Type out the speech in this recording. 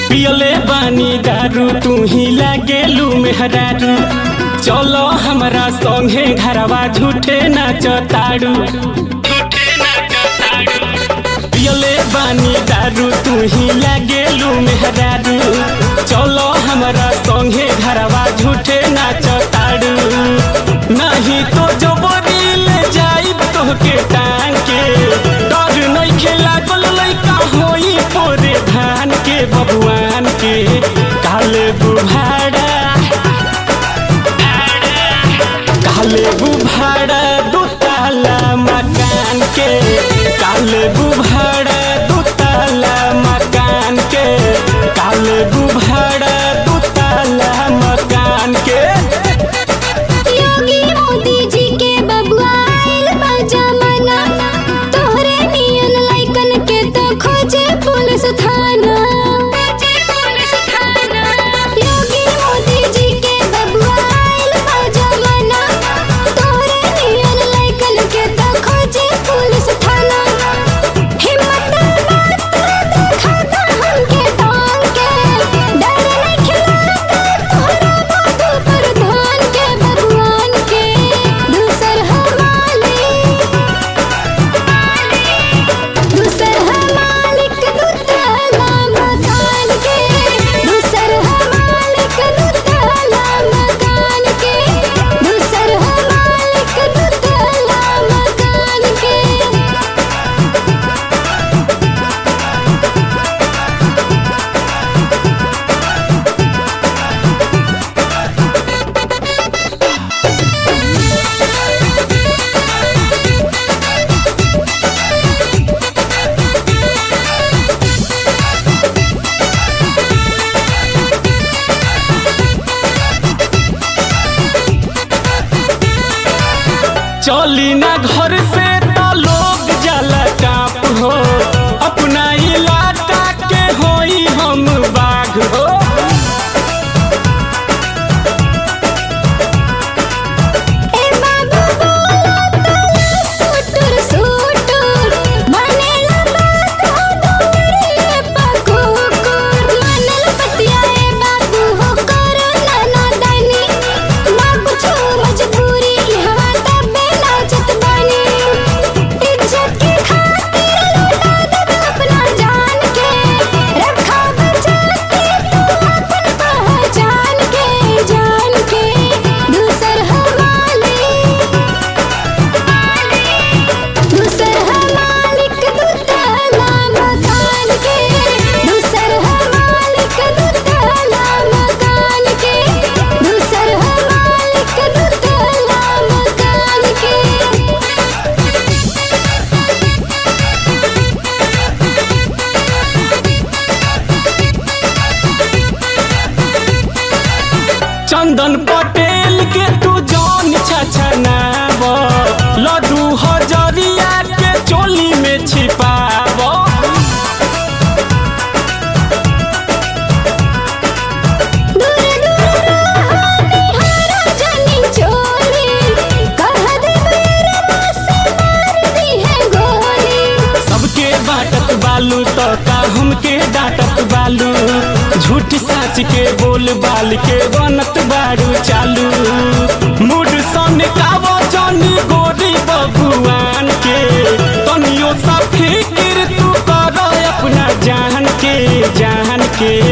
पियले बानी दारू तू ही लागेलू मेहरारू चलो हमरा संगे घरवा झूठे नाच ताड़ू पियले बानी दारू तू ही लागेलू मेहरारू चलो हमरा संगे घरवा झूठे नाच ताड़ू नहीं तो जबरी ले जाइब तोहके टांग के डर नहीं खेला गल लइका होई पोरे धान के बबुआन के काले बुभाड़ा काले बुभाड़ा दो ताला मकान के काले बुभाड़ा दो ताला मकान के काले बुभाड़ा दो ताला मकान के योगी मोदी जी के बबुआ आइल बा जमाना तोहरे नियन लइकन के तो खोजे पुलिस थाना योगी मोदी जी के बबुआ आइल बा जमाना तोहरे नियन लइकन के तो खोजे पुलिस थाना हिम्मत बात दिखाता हमके टांग के डर नहीं खिलाता तोहरा बाबू प्रधान के भगवान के दूसर हमाले दूसर हमालिक दुतला मकान के दूसर हमालिक दुतला मकान के दूसर हमालिक दुतला मकान के चली ना घर से तो लोग जाला काप हो अपना इलाका के होई हम बाघ हो ए बाबू बोला तला सुटुर सुटुर मानेला बात हो डोंगरे पकुकुर मानल पतिया ए बाबू हो करो नाना दानी ना कुछो मजबूरी हवा तबे नाचत बानी इज्जत के खातिर लौटा दे अपना जान के रखा बचा के तू अपन पहचान के जान के दूसर हवाले दूसर हमालिक दुतला मकान के दूसर हमालिक दुतला मकान के दूसर हमालिक दुतला मकान के चंदन पटेल के तू जान छछनाव लड्डू हजरिया के चोली में छिपाव दूर दूर रहा निहारा जानी चोली कह दे बेरवा से मार दी है गोली सबके बाटत बालू तो का हमके डांटत बालू झूठ सच के बोल बाल के बनत बारू चालू मूड सन कावो जानी गोरी बबुआन के तनियो सा फिक्र तू कर अपना जान के जान के